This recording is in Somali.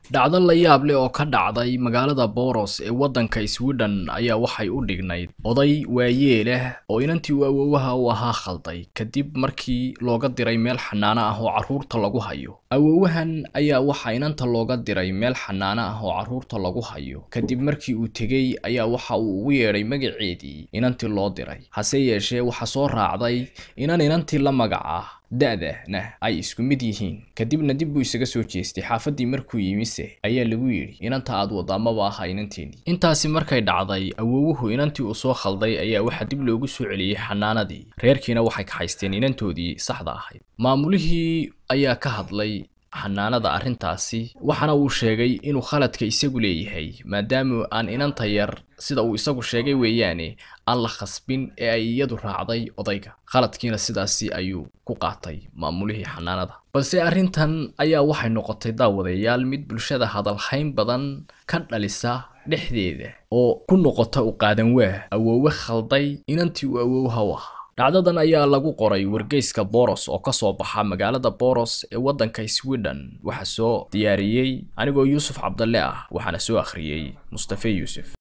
dhacdo la yaab leh oo ka dhacday magaalada boros ee waddanka sweden ayaa waxay u dhignayd oday waayee leh oo inantii uu awoowaha u ahaa khalday kadib markii looga diray meel xanaano ah oo carruurta lagu hayo awoowahan ayaa waxaa inanta looga diray meel xanaano ah oo carruurta lagu hayo kadib markii uu tegey ayaa waxa uu ugu yeedhay magaceedii inantii loo diray hase yeeshee waxaa soo raacday inan inantii la magac ah da-dana ay isku mid yihiin kadibna dib buu isaga soo jeestay xaafaddii markuu yimise ayaa lagu yidhi inanta aad waddaa maba aha inanteedii intaasi markay dhacday awoowuhu inantii uu soo khalday ayaa waxaa dib loogu soo celiyey xanaanadii reerkiina waxay kaxaysteen inantoodii saxda ahayd maamulihii ayaa ka hadlay xanaanada arrintaasi waxaana uu sheegay inuu khaladka isagu leeyahay maadaama aan inanta yar sida uu isagu sheegay weeyaane aan la khasbin ee ay iyadu raacday odayga khaladkiina sidaasi ayuu ku qaatay maamulihii xanaanada balse arrintan ayaa waxay noqotay daawadayaal mid bulshada hadalhayn badan ka dhalisa dhexdeeda oo ku noqota u qaadan waah awoowe khalday inantii uu awowha u ahaa dhacdadan ayaa lagu qoray wargeyska boros oo ka soo baxa magaalada boros ee waddanka sweden waxaa soo diyaariyey anigoo yuusuf cabdalle ah waxaana soo akhriyey mustafe yuusuf